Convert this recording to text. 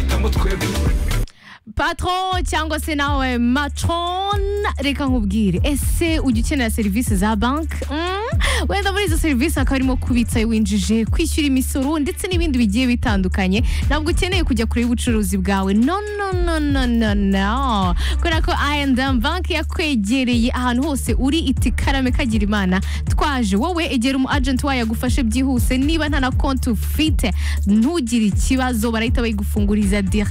twajyamo twebwe patron cyangwa se nawe matron reka nkubwire ese ujya ukenera serivisi za banki wenda muri izo serivisi hakaba harimo kubitsa winjije kwishyura imisoro ndetse n'ibindi bigiye bitandukanye ntabwo ukeneye kujya kure y'ubucuruzi bwawe no no no no no no kubera ko I&M banki yakwegereye ahantu hose uri iti karame kagira imana twaje wowe egera umu agent wayo agufashe byihuse niba nta na konti ufite ntugire ikibazo barahita bayigufunguriza dire